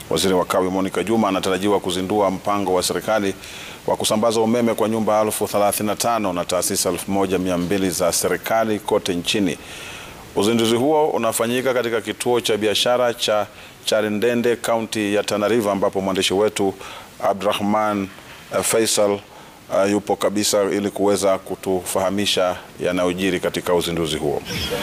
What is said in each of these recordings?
Waziri wa Kawi Monica Juma anatarajiwa kuzindua mpango wa serikali wa kusambaza umeme kwa nyumba elfu thelathini na tano na taasisi elfu moja mia mbili za serikali kote nchini. Uzinduzi huo unafanyika katika kituo cha biashara cha Charindende, kaunti ya Tana River, ambapo mwandishi wetu Abdurahman uh, Faisal uh, yupo kabisa ili kuweza kutufahamisha yanayojiri katika uzinduzi huo.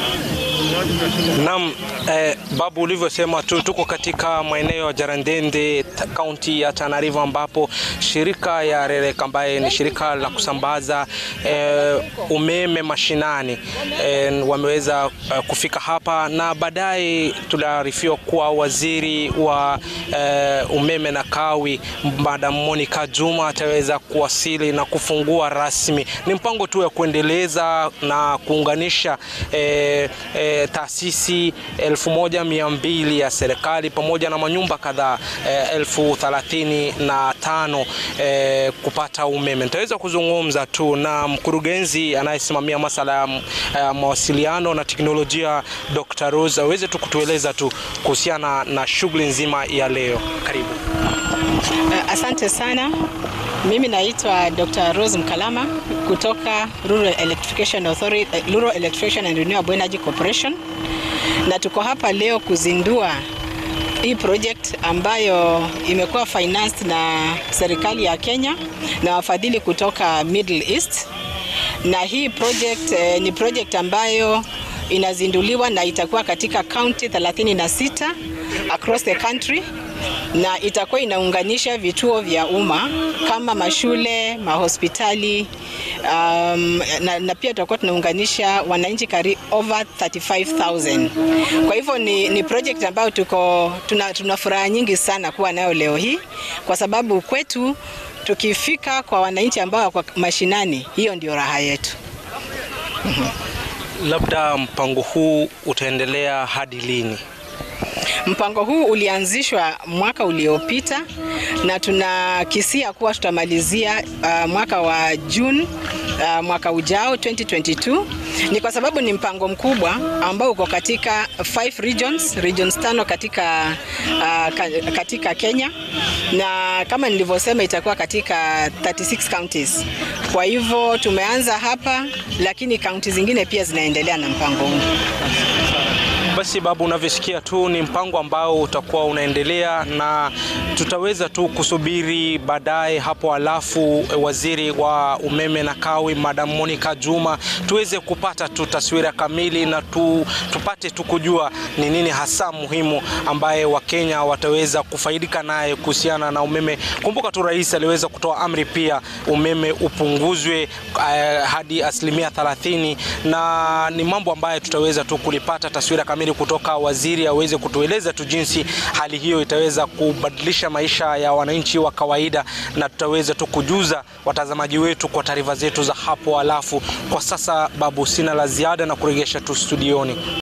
Naam, eh, Babu, ulivyosema tu tuko katika maeneo ya Jarandende kaunti ya Tana River ambapo shirika ya REREC ambaye ni shirika la kusambaza eh, umeme mashinani eh, wameweza eh, kufika hapa na baadaye tuliarifiwa kuwa waziri wa eh, umeme na kawi Madam Monica Juma ataweza kuwasili na kufungua rasmi. Ni mpango tu ya kuendeleza na kuunganisha eh, eh, taasisi elfu moja mia mbili ya serikali pamoja na manyumba kadhaa eh, elfu thelathini na tano eh, kupata umeme. Nitaweza kuzungumza tu na mkurugenzi anayesimamia masala ya eh, mawasiliano na teknolojia Dr. Rose aweze tu kutueleza tu kuhusiana na shughuli nzima ya leo. Karibu. Asante sana. Mimi naitwa Dr. Rose Mkalama kutoka Rural Electrification Authority, Rural Electrification and Renewable Energy Corporation na tuko hapa leo kuzindua hii project ambayo imekuwa financed na serikali ya Kenya na wafadhili kutoka Middle East. Na hii project eh, ni project ambayo inazinduliwa na itakuwa katika county 36 across the country na itakuwa inaunganisha vituo vya umma kama mashule, mahospitali um, na, na pia tutakuwa tunaunganisha wananchi kari over 35,000. Kwa hivyo ni, ni project ambayo tuko tuna, tuna furaha nyingi sana kuwa nayo leo hii kwa sababu kwetu tukifika kwa wananchi ambao wako mashinani, hiyo ndio raha yetu. Labda mpango huu utaendelea hadi lini? Mpango huu ulianzishwa mwaka uliopita na tunakisia kuwa tutamalizia uh, mwaka wa June uh, mwaka ujao 2022. Ni kwa sababu ni mpango mkubwa ambao uko katika five regions, regions tano katika, uh, katika Kenya na kama nilivyosema itakuwa katika 36 counties. Kwa hivyo tumeanza hapa, lakini kaunti zingine pia zinaendelea na mpango huu. Basi Babu, unavyosikia tu ni mpango ambao utakuwa unaendelea na tutaweza tu kusubiri baadaye hapo, alafu waziri wa umeme na kawi Madam Monica Juma tuweze kupata tu taswira kamili na tu, tupate tu kujua ni nini hasa muhimu ambaye Wakenya wataweza kufaidika naye kuhusiana na umeme. Kumbuka tu rais aliweza kutoa amri pia umeme upunguzwe uh, hadi asilimia 30 na ni mambo ambayo tutaweza tu kulipata taswira kamili kutoka waziri aweze kutueleza tu jinsi hali hiyo itaweza kubadilisha maisha ya wananchi wa kawaida, na tutaweza tu kujuza watazamaji wetu kwa taarifa zetu za hapo. Alafu kwa sasa, Babu, sina la ziada na kuregesha tu studioni.